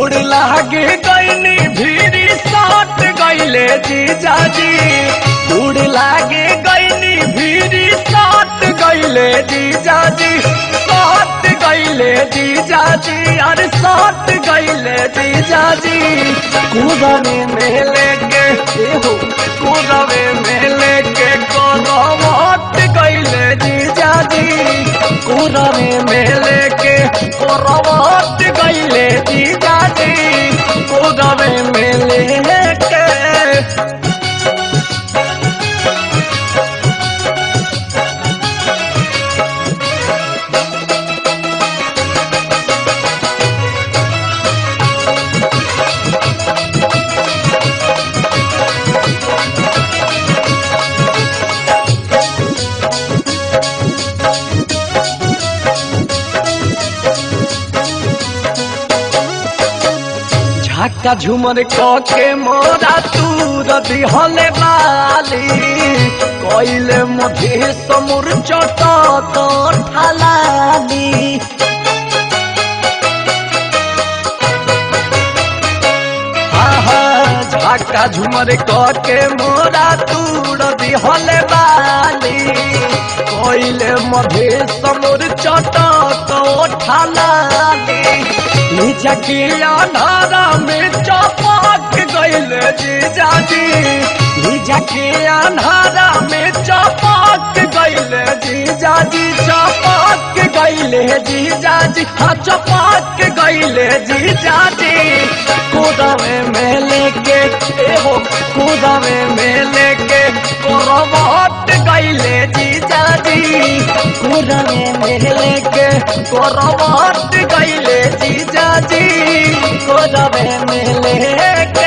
गोड़ लागे गईनी भीरी साट गईले जीजाजी गोड़ लागे गईनी भीरी साट गईले जीजाजी साट गईले जीजाजी अरे साट गईले जीजाजी कूदने में लेके एहो कूदने में लेके कोरवाट गईले जीजाजी कूदने में लेके कोरवाट गईले जीजाजी कूदने में लेके झाका झुमर के मोरा तूर दिहले बाली कइले मधे समुर चट तो ठालाली आहा, झाका झुमर के मोरा तूर दिहले बाली कइले मधे समुर चट तो ठालाली निजा के अनारा में चपाक गईले जीजाजी निजा के अनारा में चपाक गईले जीजाजी चपाक गईले जीजाजी हाँ चपाक गईले जीजाजी कूदवे में लेके एहो कूदवे में लेके कोरवाट गईले जीजाजी कूदवे में लेके कोरवाट गईले जीजाजी कूदवे में लेके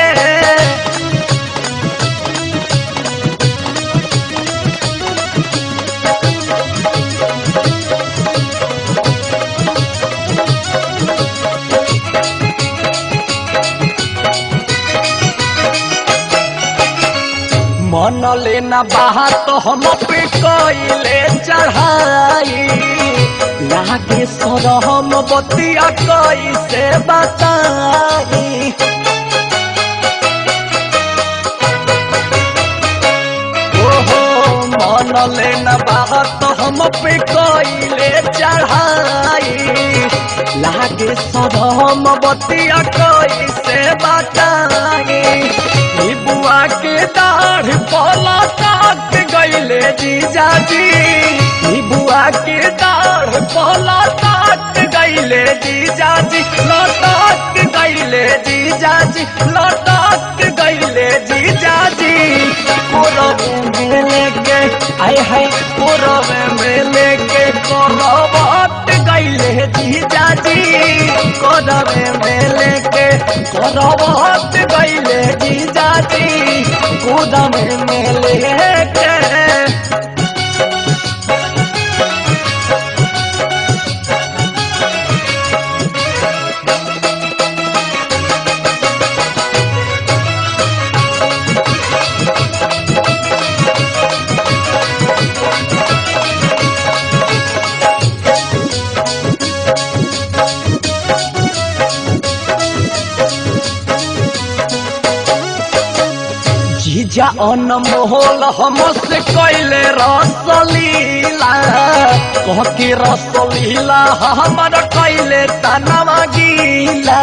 मन लेना बाहा तो हम पे कइले चढ़ाई लागे सर हम बतिया कैसे बताई ओहो मन लेना बाहा तो हम पे कइले चढ़ाई लागे सर हम बतिया कैसे बताई ई बुआ के दाढ़ पला काट गईले जीजाजी ई बुआ के दाढ़ पला काट गईले जीजाजी लटक गईले जीजाजी लटक गईले जीजाजी कोरवे में लेके आय हाय कोरवे में लेके कोरवट गईले जीजाजी कोरवे में लेके कोरवट गईले जीजाजी कूदमे में लेके जीजा अनमोल हमसे कैले रसलीला कह के रसलीला हमर कैले तनवा गीला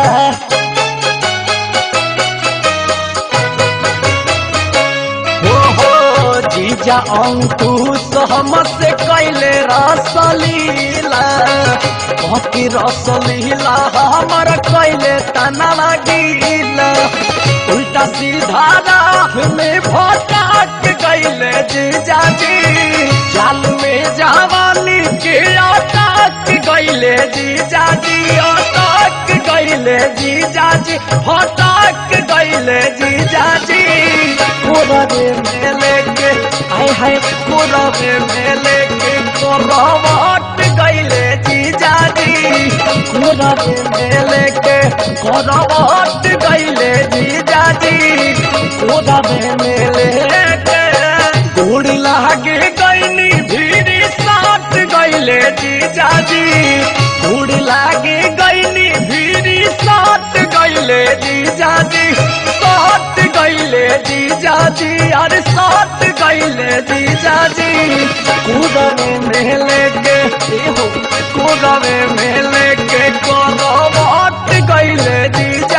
हो हो जीजा अंकुश हमसे कैले रसलीला कह के रसलीला हमर कैले तनवा गीला उल्टा सीधा राह में भटक गईले जीजाजी जाल में जवानी के अटक गईले जीजाजी अटक गईले जीजाजी भटक गईले जीजाजी कोरवे में लेके आय हाय कोरवे में लेके कोरवट गईले जीजाजी कोरवे में लेके कोरवट गईले जीजाजी कोरवे में लेके गोड़ लागे गईनी भीड़ी साथ गईले जीजाजी गोड़ लागे गईनी भीड़ी साथ गईले गईले जीजा जी सहट गईले जीजा जी अरे सहट गईले जीजा जी कूदवे में लेके एहो कूदवे में लेके करवट गईले जीजा